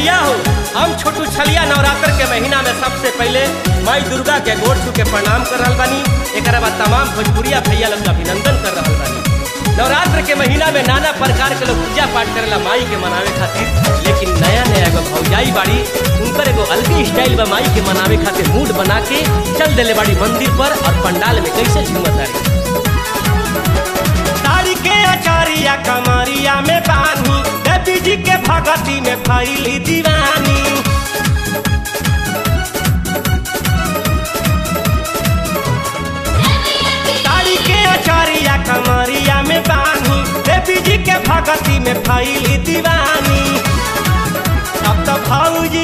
भैया हो हम छोटू छलिया नवरात्र के महीना में सबसे पहले माई दुर्गा के गोड़ छू के प्रणाम कर रहल बानी एक बाद तमाम भोजपुरिया भैया लोग के अभिनंदन कर रहल बानी नवरात्र के महीना में नाना प्रकार के लोग पूजा पाठ करेला माई के मनावे खातिर लेकिन नया नया एगो भौजाई बाड़ी उनकर एगो अलगे स्टाइल बा माई के मनावे खातिर मूड बना के चल देले बाड़ी मंदिर पर और पंडाल में कैसे झूमत तारी साड़ी के अचारिया कमरिया में बानी देवी जी के भगती में फैली दीवानी साड़ी के अचारिया कमरिया में बानी देवी जी के भगती में फैली दीवानी अब तो भौजी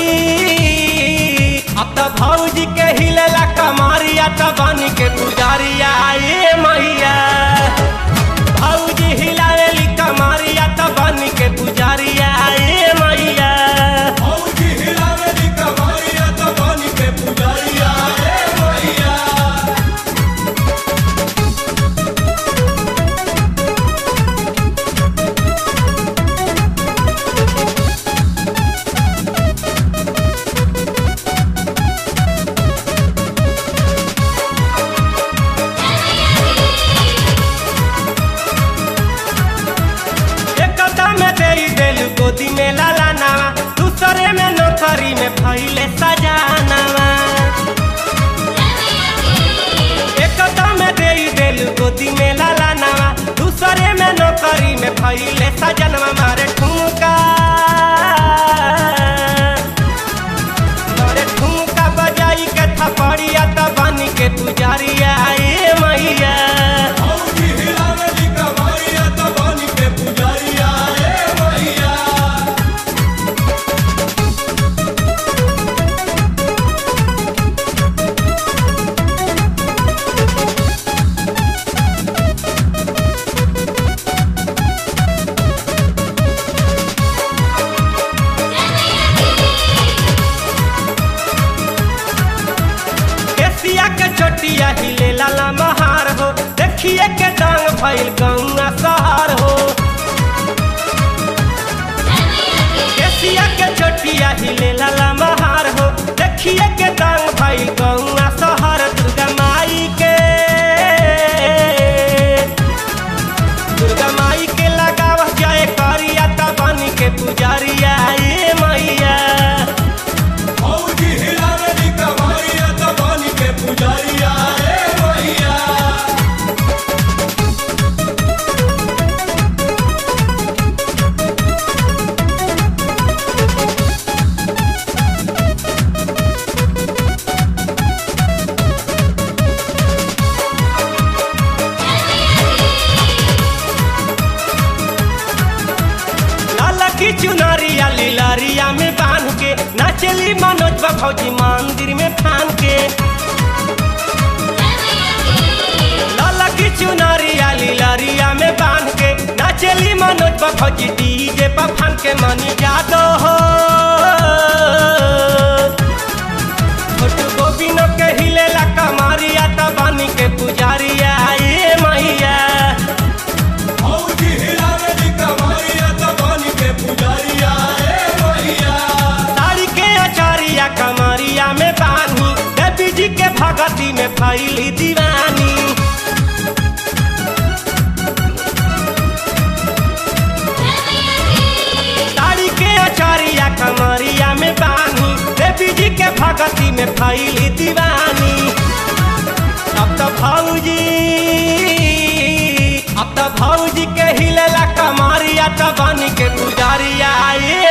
अब तो भौजी के हिलेला कमरिया तो बनी के पुजारिया ये मैया भौजी हिलावेली कमरिया तो बनी के पुजारिया ये मैया भौजी हिलावेली कमरिया तो बनी के पुजारिया रे मैया एक में तेरी दिल गोदी में लाला नावा दूसरे में नौकरी में फैले सजानावा एक में तेरी दिल गोदी में लाला नावा दूसरे में नौकरी में फैले सजनवा मारे ठुमका मारे ठुमका बजाई के थपड़िया त बनी के पुजारिया ए मैया भौजी हिलावेली कमरिया तो बनी के पुजारिया रे मैया केसिया के चोटिया हिले लाला महार हो देखिए के डांग भइल गौना सहार हो केसिया के चोटिया हिले लाला महार हो देखिए के डांग भइल गौना सहार दुर्गा माई के दुर्गा माई के लगाव जाए करिया त बनी के पुजारिया ए मैया भौजी हिलावेली कमरिया तो बनी के पुजारिया रे मैया लाला की चुनरिया लीलारिया में बांध के नाचली मनोज बा फौजी मंदिर में ठान के लाला की चुनरिया लीलारिया में बांध के नाचली मनोज बा फौजी डीजे पर फान के मनी जादो हो छोटू गोविंद के हिलेला कमरिया त बनी के पुजारिया ए मैया भौजी हिलावेली कमरिया तो बनी के पुजारिया रे मैया साड़ी के अचारिया कमरिया में बानी देवी जी के भगती में फैली दीवानी साड़ी के अचारिया कमरिया में बानी देवी जी के भगती में फैली दीवानी अब तो भौजी अब तो भौजी के हिलेला कमरिया तो बनी के पुजारिया ए